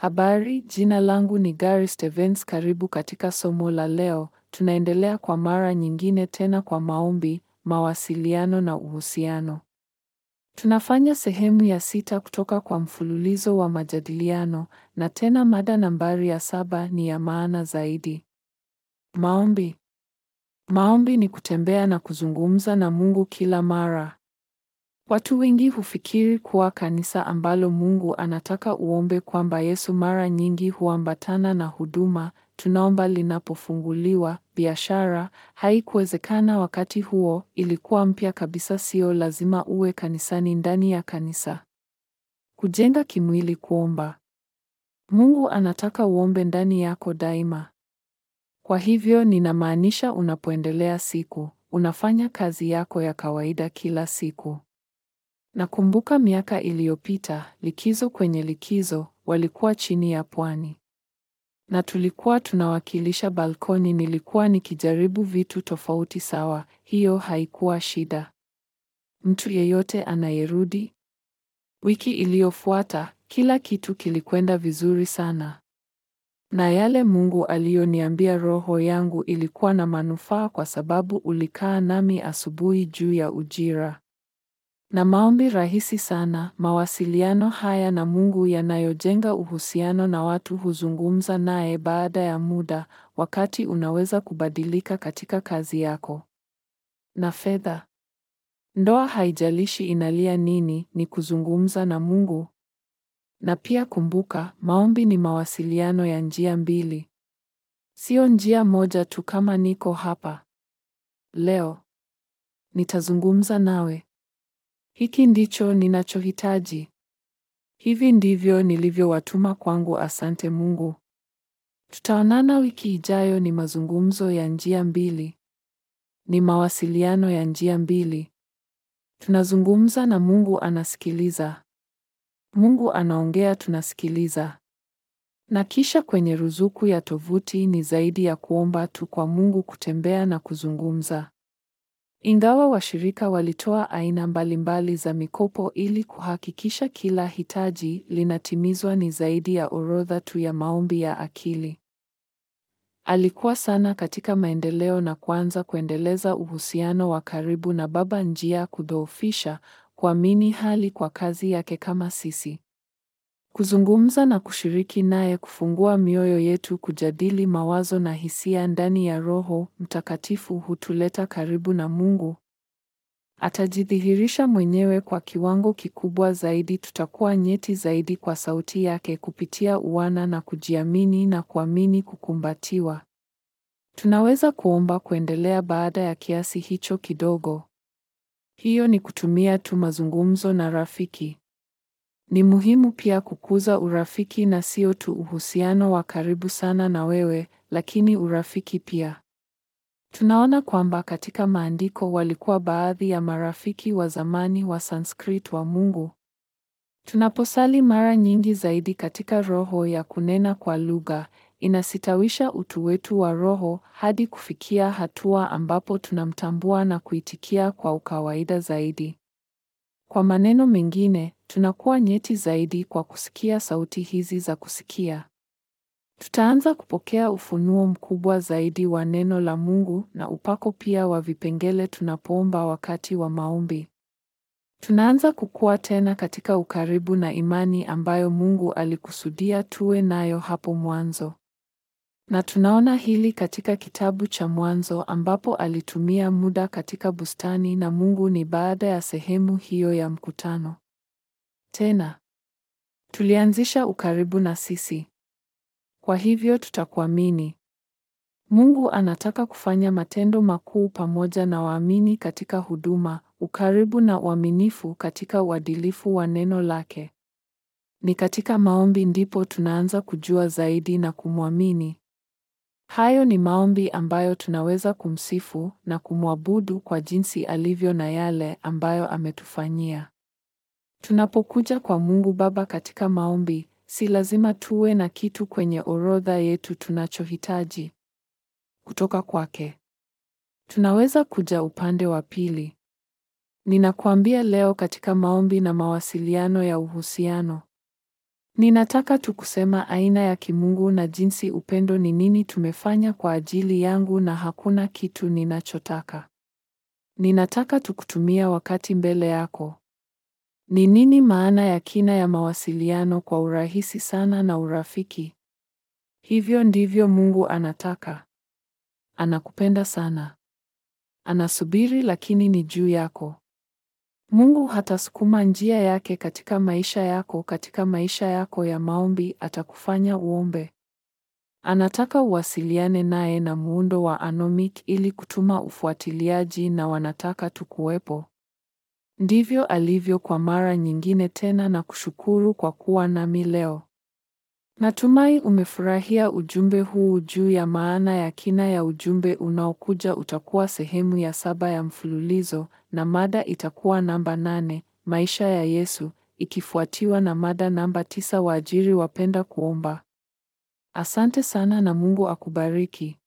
Habari, jina langu ni Gary Stevens. Karibu katika somo la leo. Tunaendelea kwa mara nyingine tena kwa maombi, mawasiliano na uhusiano. Tunafanya sehemu ya sita kutoka kwa mfululizo wa majadiliano na tena mada nambari ya saba ni ya maana zaidi. Maombi. Maombi ni kutembea na kuzungumza na Mungu kila mara. Watu wengi hufikiri kuwa kanisa ambalo Mungu anataka uombe kwamba Yesu mara nyingi huambatana na huduma, tunaomba linapofunguliwa, biashara, haikuwezekana wakati huo, ilikuwa mpya kabisa sio lazima uwe kanisani ndani ya kanisa. Kujenga kimwili kuomba. Mungu anataka uombe ndani yako daima. Kwa hivyo ninamaanisha unapoendelea siku, unafanya kazi yako ya kawaida kila siku. Nakumbuka miaka iliyopita, likizo kwenye likizo, walikuwa chini ya pwani. Na tulikuwa tunawakilisha balkoni nilikuwa nikijaribu vitu tofauti sawa, hiyo haikuwa shida. Mtu yeyote anayerudi? Wiki iliyofuata, kila kitu kilikwenda vizuri sana. Na yale Mungu aliyoniambia roho yangu ilikuwa na manufaa kwa sababu ulikaa nami asubuhi juu ya ujira. Na maombi rahisi sana, mawasiliano haya na Mungu yanayojenga uhusiano na watu huzungumza naye baada ya muda, wakati unaweza kubadilika katika kazi yako. Na fedha. Ndoa haijalishi inalia nini, ni kuzungumza na Mungu. Na pia kumbuka, maombi ni mawasiliano ya njia mbili. Sio njia moja tu kama niko hapa. Leo nitazungumza nawe. Hiki ndicho ninachohitaji. Hivi ndivyo nilivyowatuma kwangu. Asante Mungu. Tutaonana wiki ijayo. Ni mazungumzo ya njia mbili, ni mawasiliano ya njia mbili. Tunazungumza na Mungu anasikiliza. Mungu anaongea, tunasikiliza. Na kisha kwenye ruzuku ya tovuti ni zaidi ya kuomba tu kwa Mungu, kutembea na kuzungumza. Ingawa washirika walitoa aina mbalimbali za mikopo ili kuhakikisha kila hitaji linatimizwa, ni zaidi ya orodha tu ya maombi ya akili. Alikuwa sana katika maendeleo na kuanza kuendeleza uhusiano wa karibu na Baba, njia kudhoofisha kuamini hali kwa kazi yake kama sisi. Kuzungumza na kushiriki naye, kufungua mioyo yetu, kujadili mawazo na hisia ndani ya Roho Mtakatifu hutuleta karibu na Mungu. Atajidhihirisha mwenyewe kwa kiwango kikubwa zaidi. Tutakuwa nyeti zaidi kwa sauti yake kupitia uwana na kujiamini na kuamini kukumbatiwa. Tunaweza kuomba kuendelea baada ya kiasi hicho kidogo. Hiyo ni kutumia tu mazungumzo na rafiki. Ni muhimu pia kukuza urafiki na sio tu uhusiano wa karibu sana na wewe, lakini urafiki pia. Tunaona kwamba katika maandiko walikuwa baadhi ya marafiki wa zamani wa Sanskrit wa Mungu. Tunaposali mara nyingi zaidi katika roho ya kunena kwa lugha, inasitawisha utu wetu wa roho hadi kufikia hatua ambapo tunamtambua na kuitikia kwa ukawaida zaidi. Kwa maneno mengine, tunakuwa nyeti zaidi kwa kusikia sauti hizi za kusikia. Tutaanza kupokea ufunuo mkubwa zaidi wa neno la Mungu na upako pia wa vipengele tunapoomba wakati wa maombi. Tunaanza kukua tena katika ukaribu na imani ambayo Mungu alikusudia tuwe nayo hapo mwanzo. Na tunaona hili katika kitabu cha Mwanzo ambapo alitumia muda katika bustani na Mungu ni baada ya sehemu hiyo ya mkutano. Tena tulianzisha ukaribu na sisi. Kwa hivyo tutakuamini. Mungu anataka kufanya matendo makuu pamoja na waamini katika huduma, ukaribu na uaminifu katika uadilifu wa neno lake. Ni katika maombi ndipo tunaanza kujua zaidi na kumwamini. Hayo ni maombi ambayo tunaweza kumsifu na kumwabudu kwa jinsi alivyo na yale ambayo ametufanyia. Tunapokuja kwa Mungu Baba katika maombi, si lazima tuwe na kitu kwenye orodha yetu tunachohitaji kutoka kwake. Tunaweza kuja upande wa pili. Ninakuambia leo katika maombi na mawasiliano ya uhusiano. Ninataka tu kusema aina ya kimungu na jinsi upendo ni nini tumefanya kwa ajili yangu na hakuna kitu ninachotaka. Ninataka tu kutumia wakati mbele yako. Ni nini maana ya kina ya mawasiliano kwa urahisi sana na urafiki? Hivyo ndivyo Mungu anataka. Anakupenda sana. Anasubiri lakini ni juu yako. Mungu hatasukuma njia yake katika maisha yako, katika maisha yako ya maombi atakufanya uombe. Anataka uwasiliane naye na muundo wa anomic ili kutuma ufuatiliaji na wanataka tukuwepo. Ndivyo alivyo kwa mara nyingine tena na kushukuru kwa kuwa nami leo. Natumai umefurahia ujumbe huu juu ya maana ya kina ya ujumbe unaokuja utakuwa sehemu ya saba ya mfululizo na mada itakuwa namba nane, maisha ya Yesu, ikifuatiwa na mada namba tisa, waajiri wapenda kuomba. Asante sana na Mungu akubariki.